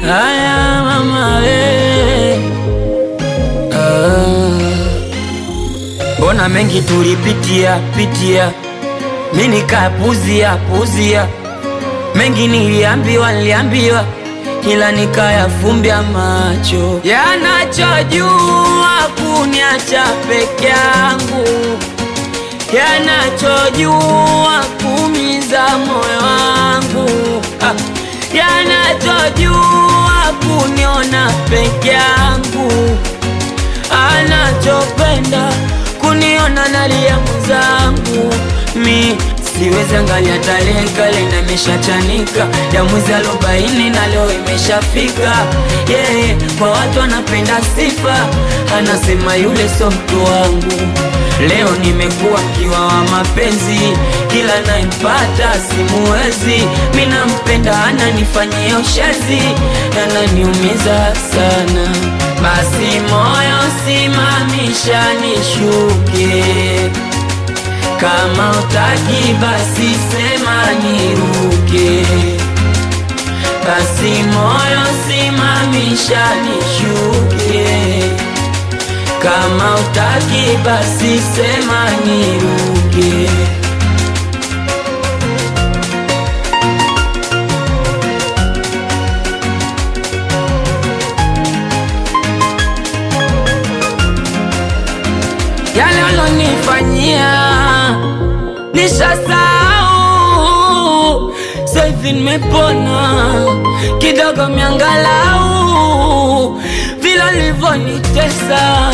Haya mama we, mbona mengi tulipitia pitia, mi nikapuzia puzia, mengi niliambiwa niliambiwa, ila nikayafumbia macho, yanachojua kuniacha peke yangu, yanachojua kumiza moyo wangu ah yanachojua kuniona peke yangu, anachopenda kuniona nalia mwenzangu. Mi siwezi angalia tarehe kalenda imeshachanika ya mwezi arobaini na leo imeshafika. Yeye yeah, kwa watu anapenda sifa, anasema yule so mtu wangu. Leo nimekuwa mkiwa wa mapenzi, kila naipata simuwezi. Mi nampenda, ananifanyia ushezi, ananiumiza sana. Basi moyo simamisha nishuke, kama utaki basi sema niruke. Basi moyo simamisha nishuke kama utaki basi sema niruke. Yale alonifanyia nishasahau, sasa hivi nimepona kidogo, miangalau vile alivyonitesa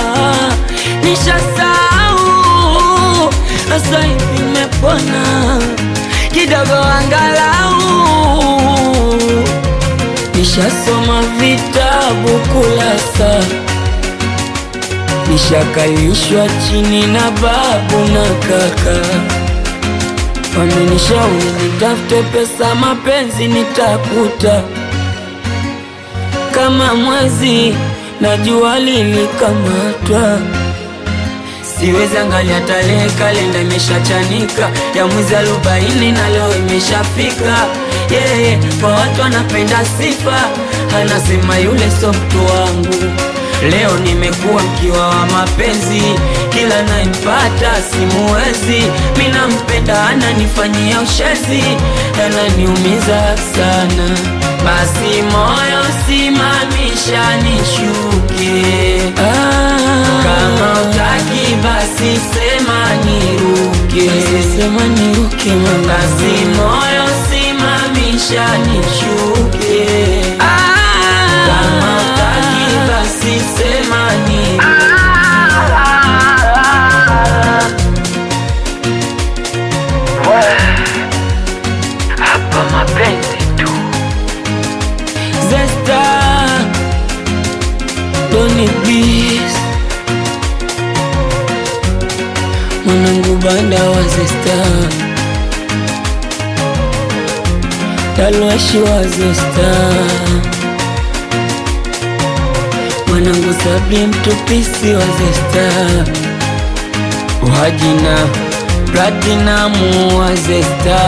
nishasahau, sasa hivi nimepona kidogo, angalau nishasoma vitabu kulasa, nishakalishwa chini na babu na kaka, wamenishauri nitafute pesa, mapenzi nitakuta kama mwezi na jua lilikamatwa. Siwezi angalia tarehe, kalenda imeshachanika ya mwezi arobaini na leo imeshafika. Yeye yeah, kwa watu anapenda sifa, anasema yule so mtu wangu. Leo nimekuwa mkiwa wa mapenzi, kila naimpata simuwezi. Mi nampenda, ananifanyia ushezi, ananiumiza sana. Basi moyo simamisha nishuke, ah, kama utaki basi sema niruke, basi sema niruke mama. Basi moyo simamisha nishuke, ah, kama utaki basi sema niruke. Hapa mapenzi tu Zesta Doni Bis Mwanangu banda wa Zesta Talwashi wa Zesta Mwanangu Sabri mtupisi wa Zesta Wajina Platinamu wa Zesta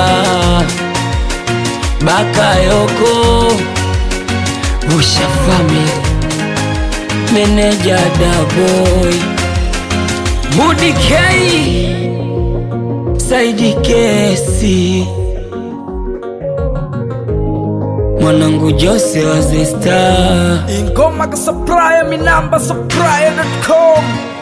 Bakayoko Usha Family Meneja Daboy Budi K Saidi Kesi Mwanangu Jose wa Zesta ingoma ka supplier mi namba supplier.com